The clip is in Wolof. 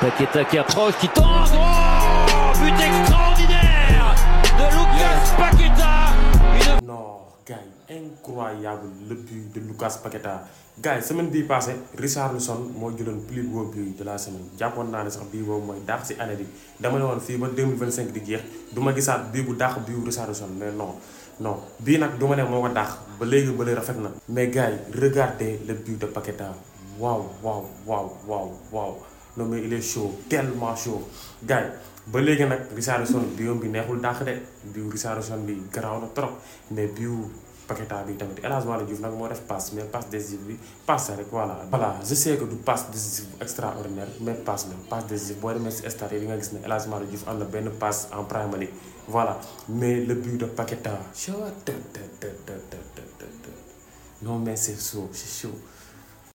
Paqueta qui approche, qui tente. Oh But extraordinaire de Lucas Paqueta. Une... non gars yi incroyable le but de Lucas Paqueta gars yi semaine bii passé Richarlison moo jëloon plus beau but de la semaine jàppoon naa ne sax bii boobu mooy dàq si année bi dama ne woon fii ba 2025 di jeex du ma gisaat bii bu dàq bii Richarlison mais non non bii nag du ma ne moo ko dàq ba léegi ba léegi rafet na mais gars yi regardez le but de Paqueta waaw waaw waaw waaw waaw non mais il est chaud tellement chaud gars yi ba léegi nag Richarlison biom bi neexul dàq de biu Richarlison bi garaaw na trop mais biu Paqueta bi tamit El Hadj Malick Diouf nag moo def passe mais passe décisive bi passe rek voilà. voilà je sais que du passe décisive extraordinaire mais passe la passe décisive boo demee si stade yi di nga gis ne El Hadj Malick Diouf am na benn passe en Premier League voilà mais le but de Paqueta. non mais c'est chaud c'est chaud.